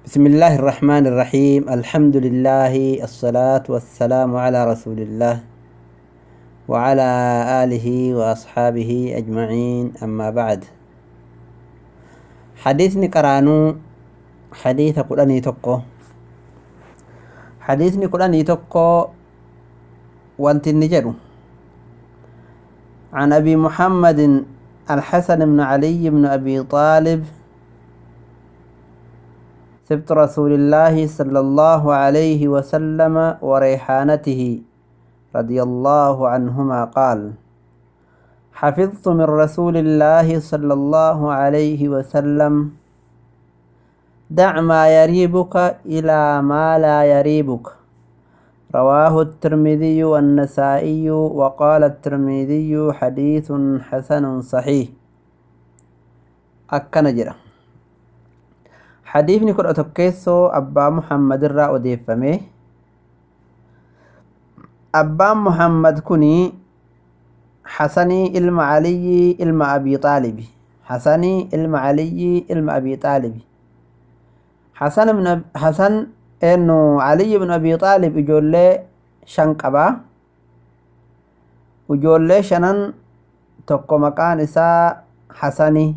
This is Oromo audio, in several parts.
بسم الله الرحمن الرحيم الحمد لله الصلاة والسلام على رسول الله وعلى آله وأصحابه أجمعين أما بعد حديثني قرانو حديث قراني تقو حديثني قراني تقو وانت النجر عن أبي محمد الحسن بن علي بن أبي طالب سبط رسول الله صلى الله عليه وسلم وريحانته رضي الله عنهما قال حفظت من رسول الله صلى الله عليه وسلم دع ما يريبك إلى ما لا يريبك رواه الترمذي والنسائي وقال الترمذي حديث حسن صحيح أكن جرى حديثني كن أتوكيسو أبا محمد الرا أديفمه أبا محمد كني حسني إلما علي إلما أبي طالب حسني إلما علي إلما أبي طالب حسن من أب... حسن إنه علي بن أبي طالب إجولي شنقبا إجولي شنن tokko maqaan isaa hasani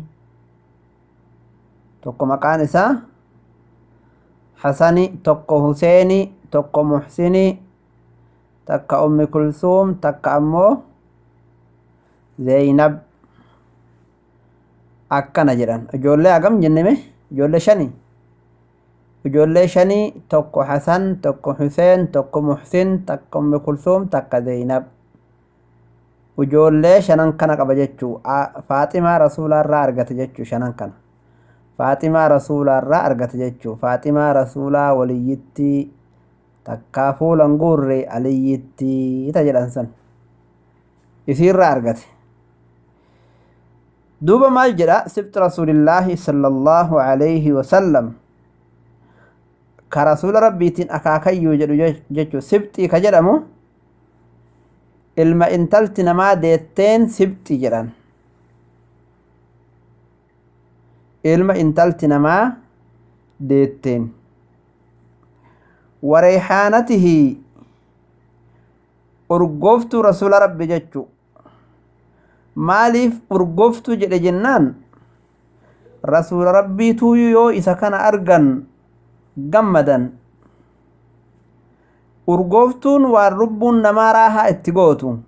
tokko maqaan isaa hasani tokko huseeni tokko muxsini takka ummi kulsuum takka ammoo zeeynab akkana jedhan ijoollee hagam jenneme ijoollee shani ijoollee shanii tokko hasan tokko huseen tokko muxsin takka ummi kulsuum takka zeeynab ijoollee shanan kana qaba jechuu faaximaa rasuulaarraa argate jechuu shanan kana faaximaa rasuulaarraa argate jechuu faaximaa rasuulaa waliyyittii takkaa fuulan guurre aliyyittii ta jedhan san isiirraa argate duuba maal jedha sibti rasuulillaahi sallallahu alayhi wasallam ka rasuula rabbiitiin akaakayyuu jedhu jechuu sibxii ka jedhamu ilma intalti namaa deetteen sibxi jedhan ilma intalti namaa deetteen wareexaanatihi urgooftuu rasuula rabbi jechu maaliif urgooftuu jedhe jennaan rasuula rabbiituu yoo isa kana argan gammadan urgooftuun waan lubbuun namaa raahaa itti gootu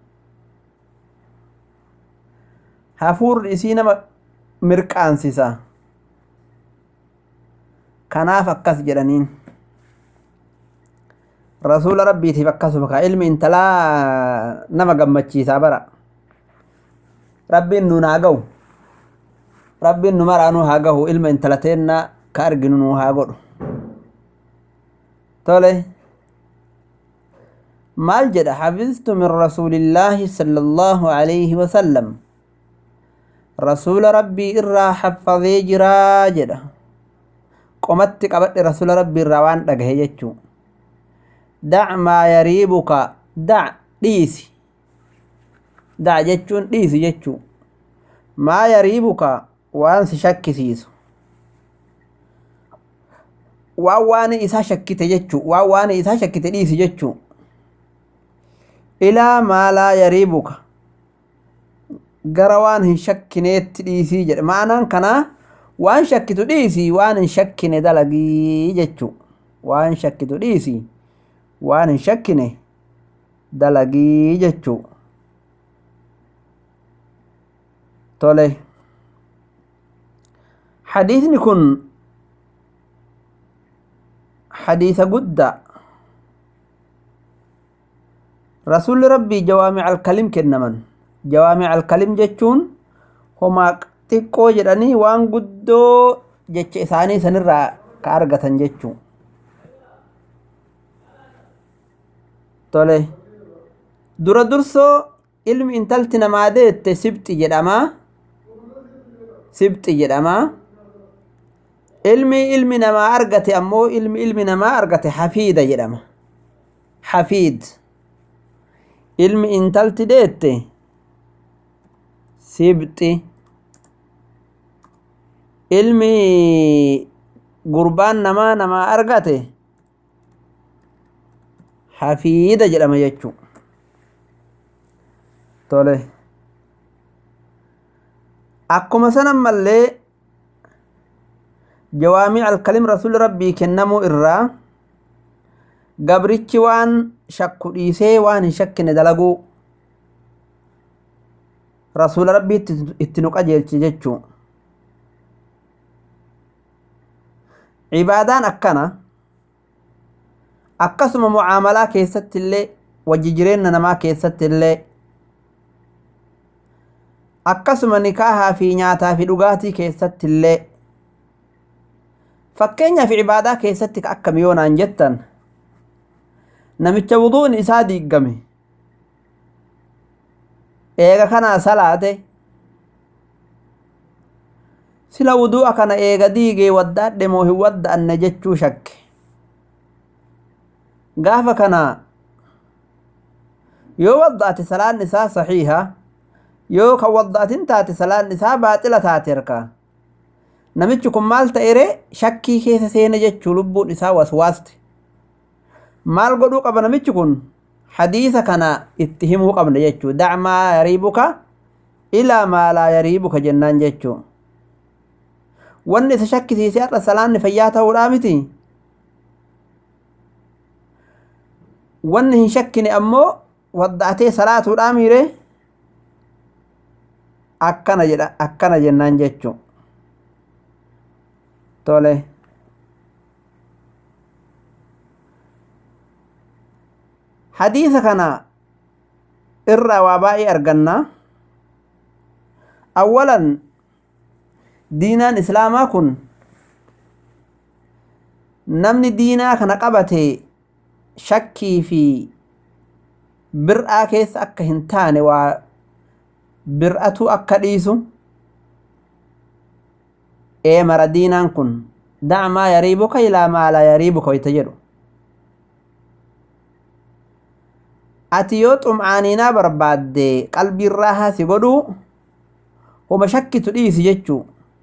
hafuurri isii nama mirqaansisa kanaaf akkas jedhaniin rasuula rabbiitiif akkasuma ka ilmi intalaa nama gammachiisaa bara rabbiin nuun haa gahu rabbiin nu maraanuu haa gahu ilma intalateenna ka arginu nuu haa godhu tole maal jedha xafiztu min rasuulillaahi sala allaahu alayhi wasallam rasuula rabbii irraa xaffazee jiraa jedha qomatti qabadhe rasuula rabbii irraa waan dhagahe jechuu dac maa yariibuka dac dhiisi dac jechuun dhiisi jechuu maa yariibuka waan si shakkisiisu waan waan isaa shakkite jechuu waan waan isaa shakkite dhiisi jechuu ilaa maa laa yariibuka gara waan hin shakkineetti dhiisii jedhe maanaan kanaa waan shakkitu dhiisii waan hin shakkine dalagii jechuu waan shakkitu dhiisii waan hin shakkine dalagii jechuu tole hadiisni kun hadiisa guddaa rasuulli rabbii jawaamic alkalim kennaman jawaamic alkalim jechuun homaa xiqqoo jedhanii waan guddoo jecha isaanii sanirraa ka argatan jechuu tole dura dursoo ilmi intalti namaa deette sibxi jedhamaa sibxi jedhamaa ilmi ilmi namaa argate ammoo ilmi ilmi namaa argate hafiida jedhama hafiid ilmi intalti deette sibxi ilmi gurbaan namaa namaa argate hafiida jedhama jechuu tole akkuma san ammallee jawaamic alkalim rasuli rabbii kennamuu irraa gabrichi waan shakku dhiisee waan hin shakkine dalaguu rasula rabbii itti nu qajeelche jechuu cibaadaan akkana akkasuma mucaamalaa keessatti illee wajji jireenya namaa keessatti illee akkasuma nikaahaa fi nyaataa fi dhugaatii keessatti illee fakkeenyaaf cibaadaa keessatti ka akkam yoonaan jettan namicha wuduun isaa diiggame eega kanaa salaate sila wudu'a kana eega diigee waddaadhe moo hin wadda'anne jechuu shakke gaafa kana yoo wadda'ate salaan isaa saxiiha yoo kan wadda'atin taate salaan isaa baaxila taate harkaa namichi kun maal ta'ere shakkii keessa seene jechuu lubbuun isaa waswaaste maal godhuu qaba namichi kun hadiisa kana itti himuu qabna jechuu dacmaa yariibuka ilaa maa laa yariibuka jennaan jechuu wanni isa shakkisiise har'a salaanni fayyaa ta'uudhaa miti wanni hin shakkine ammoo wadda'atee salaatuudhaa miire akkana jedha akkana jennaan jechuu tole hadiisa kana irraa waa baay'ee arganna awwalan diinaan islaamaa kun namni diinaa kana qabate shakkii fi bir'aa keessa akka hin taane waa bir'atu akka dhiisu ee mara diinaan kun dacmaa yariibuka ilaa maa laa yariibuka wayta jedhu ati yoo xum'aaniinaa barbaadde qalbiin raahaa si godhuu homa shakkitu dhiisi jechuu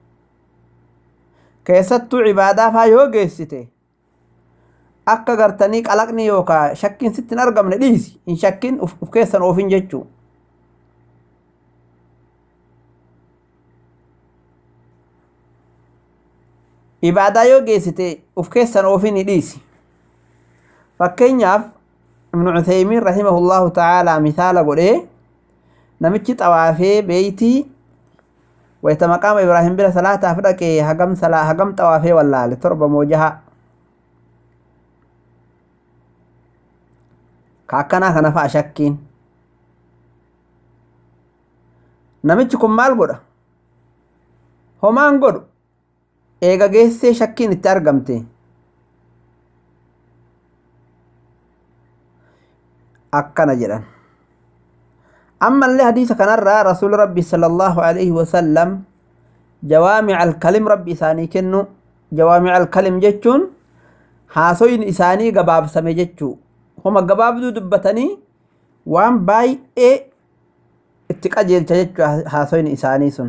keessattuu cibaadaa faa yoo geessite akka gartanii qalaqni yookaa shakkiin sitti hin argamne dhiisi hin shakkin uf keessan oofin jechuu ibaadaa yoo geessite uf keessan oofin dhiisi fakkeenyaaf ibnu cutheymiin rahimahullahu ta'aalaa misaala godhee namichi xawaafee beeytii wayta maqaama ibraahim bira salaataaf dhaqee hagam salaa hagam xawaafee wallaale torba moo jaha ka akkanaa kana fa'a shakkiin namichi kun maal godha homaan godhu eega geessee shakkiin itti argamte akkana jedhan ammallee hadiisa kanarraa rasuuli rabbi sallallahu alaihi wasallam jawaamica alkalim rabbi isaanii kennu jawaamica alkalim jechuun haasoyin isaanii gabaabsame jechuu homa gabaabduu dubbatanii waan baay'ee itti qajeelcha jechuu haasoyin isaanii sun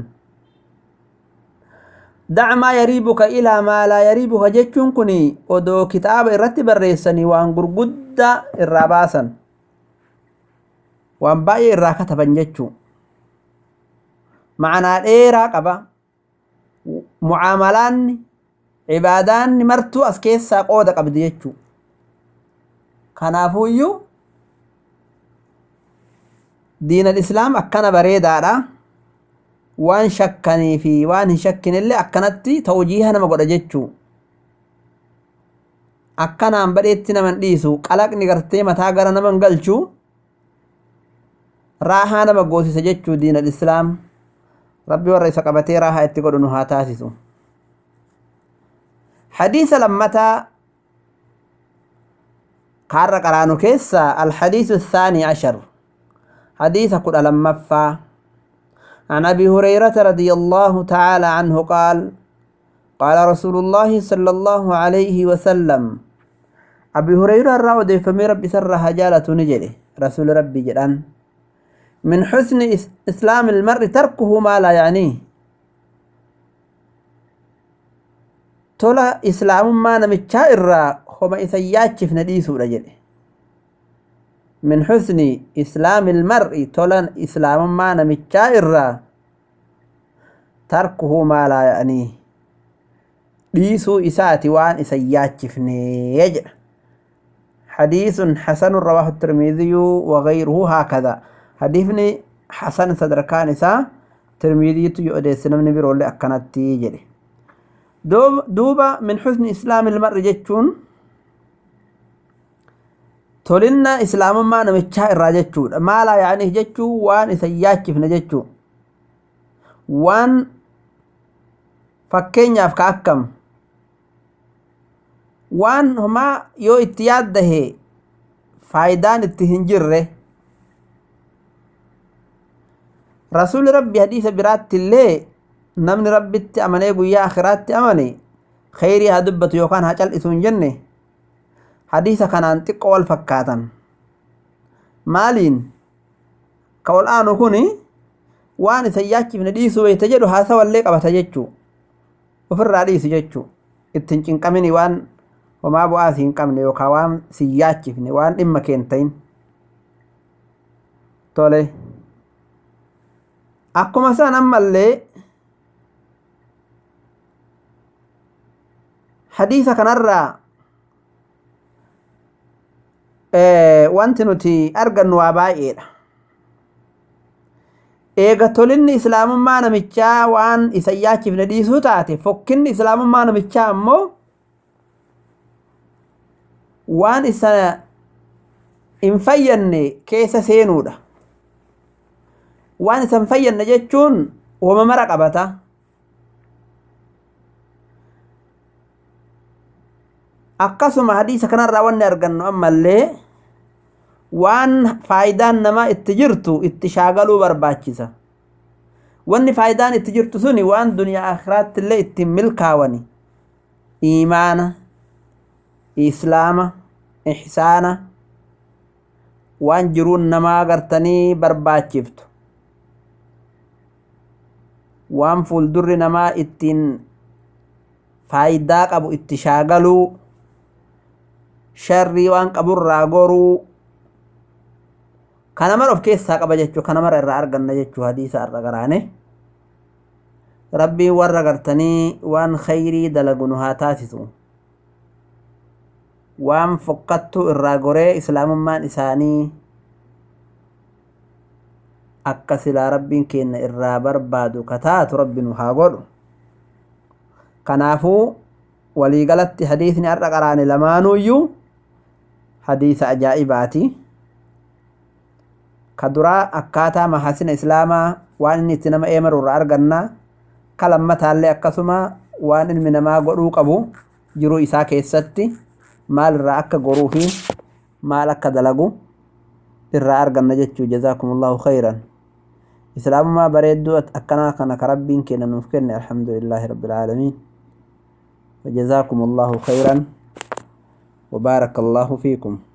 dacmaa yariibuka ilaa maa laa yariibuka jechuun kun odoo kitaaba irratti barreessanii waan gurguddaa irraa baasan waan baay'ee irraa kataban jechuu macanaa dheeraa qaba mucaamalaanni cibaadaanni martuu as keessaa qooda qabdi jechuu kanaafuuyyuu diinal islaam akkana bareedaadha waan shakkanii fi waan hin shakkinillee akkanatti tawjiiha nama godha jechuu akkanaan badheetti naman dhiisu qalaqni gartee mataa gara naman galchuu raahaa nama goosisa jechuu diinal islaam rabbi warra isa qabatee raahaa itti godhu nu haa taasisu hadiisa lammataa kaarra qaraanu keessa alhadiisu الثاني عشر حديث كل لمفا عن أبي هريرة رضي الله تعالى عنه قال قال رسول الله صلى الله عليه وسلم أبي هريرة الرأود فمي ربي سرها جالة نجري رسول ربي جلان من حسن إسلام المرء تركه ما لا يعنيه tola islaamummaa namichaa irraa homa isa yaachifne dhiisuudha jedhe min xusni islaami ilmar'i tola islaamummaa namichaa irraa tarkuhu maa laa ya'anii dhiisuu isaati waan isa yaachifnee jedha حديث حسن رواه الترمذي وغيره هكذا حديثني حسن صدركان إسا ترمذي يؤديس نمني برولي أكنتي جري دوبا من حسن إسلام المرء جتشون تولنا إسلام ما نمتشا إرا جتشون ما لا يعني جتشو وان إسياكف نجتشو وان fakkeenyaaf ka akkam waan homaa yoo itti yaaddahe faayidaan itti hin jirre rasuuli rabbi hadiisa biraatti illee namni rabbitti amanee guyyaa akhiraatti amane kheyrii haa dubbatu yookaan haa cal'isu hin jenne hadiisa kanaan xiqqoo wal fakkaatan maaliin ka ol aanu kun waan isa yaachifne dhiisuu beeyta jedhu haasawallee qabata jechuu ofirraa dhiisi jechuu ittiin cinqamini waan homaa bu'aa si hin qabne yookaan waan si yaachifne waan dhimma keentayin tole akkuma san ammallee hadiisa kanarraa wanti nuti argannu waa baay'eedha eega tolinni islaamummaa namichaa waan isa yaachifne dhiisuu taate fokkinni islaamummaa namichaa ammoo waan isa hin fayyanne keessa seenuudha waan isa hin fayyanne jechuun wama mara qabata akkasuma hadiisa kanarraa wanni argannu ammallee waan faayidaan namaa itti jirtu itti shaagaluu barbaachisa wanni faayidaan itti jirtu suni waan duniyaa akhiraatti illee ittiin milkaawani iimaana islaama ihsaana waan jiruun namaa gartanii barbaachiftu waan fuuldurri namaa ittiin faayidaa qabu itti shaagaluu sharrii waan qaburraa goruu kana mara of keessaa qaba jechuu kana mara irraa arganna jechuu hadiisa irra garaane rabbiin warra gartanii waan khayrii dalagu nu haa taasisu waan fokkattuu irraa goree islaamummaan isaanii akka silaa rabbiin keenya irraa barbaadu kataatu rabbi nu haa godhu kanaafuu waliigalatti hadiisni har'a qaraane lamaanuuyyuu hadiisa ajaa'ibaati ka duraa akkaataa mahasina islaamaa waan inni itti nama eemaru irraa arganna ka lammataallee akkasuma waan ilmi namaa godhuu qabu jiruu isaa keessatti maal irraa akka goruu fi maal akka dalagu irraa arganna jechuu jazaakumullahu khayran islaamummaa bareedduu akkanaa kana ka rabbiin keenya nuuf kenne alhamdulillaahi rabbil aalamiin وجزاكم الله خيرا وبارك الله فيكم